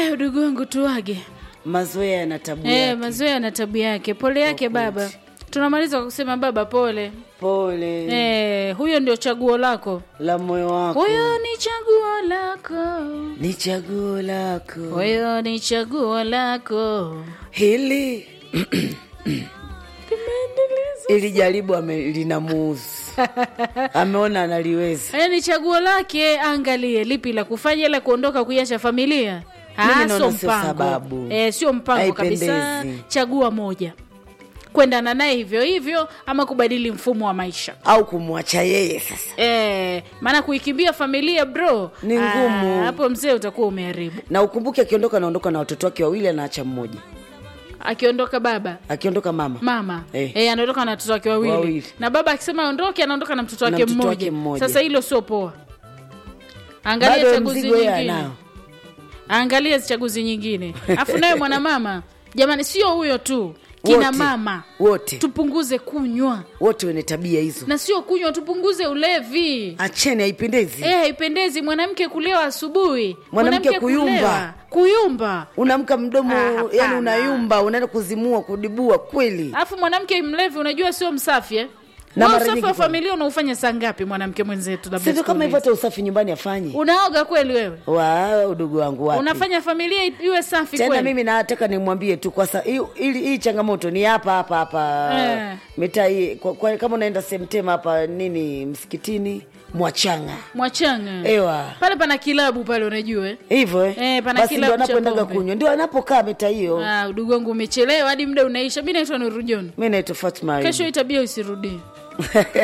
haya udugu wangu tuage mazoea yana tabu eh, yake. mazoea na tabu yake pole yake baba tunamaliza kwa kusema baba pole pole eh, huyo ndio chaguo lako la moyo wako huyo ni chaguo lako ni chaguo lako huyo ni chaguo lako hili ili jaribu ame- linamuuzi ameona analiweza haya ni chaguo lake angalie lipi la kufanya ila kuondoka kuiacha familia Mimi Ah, naona sio sio mpango sababu. eh, sio mpango kabisa Haipendezi. chagua moja kwendana naye hivyo hivyo ama kubadili mfumo wa maisha au kumwacha yeye sasa Eh, maana kuikimbia familia bro Ni ngumu. ah, hapo mzee utakuwa umeharibu na ukumbuke akiondoka anaondoka na watoto wake wawili anaacha mmoja akiondoka baba akiondoka mama mama Eh. eh. anaondoka na watoto wake wawili. Wawili. na baba akisema aondoke anaondoka na mtoto Na wake mtoto mmoja. wake mmoja. sasa hilo sio poa angalia bado chaguzi mzigo yeye nyingine anao angalia chaguzi nyingine afu nawe mwanamama jamani sio huyo tu kina Wote. mama wote tupunguze kunywa wote wenye tabia hizo na sio kunywa tupunguze ulevi acheni haipendezi Eh, haipendezi mwanamke kulewa asubuhi Mwanamke kuyumba. kulewa, kuyumba unamka mdomo Ah, hapana. yani unayumba unaenda kuzimua kudibua kweli alafu mwanamke mlevi unajua sio msafi eh? Na Wewe mara usafi nyingi wa kwa- familia unaufanya saa ngapi mwanamke mwenzetu labda sivyo kama siku hivyo hizi? hata usafi nyumbani afanye unaoga kweli wewe wa udugu wangu wapi unafanya familia i- iwe safi tena kweli mimi nataka nimwambie tu kwa sa, hii- ili hii changamoto ni hapa hapa hapa Eh. mitaa hii kwa, kwa, kama unaenda semtema hapa nini msikitini mwachanga mwachanga ewa pale pana kilabu pale unajua eh? hivyo eh? Eh, pana basi ndo kilabu cha anapoendaga pombe. kunywa ndio anapokaa mitaa hiyo Ah, udugu wangu umechelewa hadi muda unaisha mi naitwa nurujoni mi naitwa fatma Ayubu. kesho hii tabia usirudie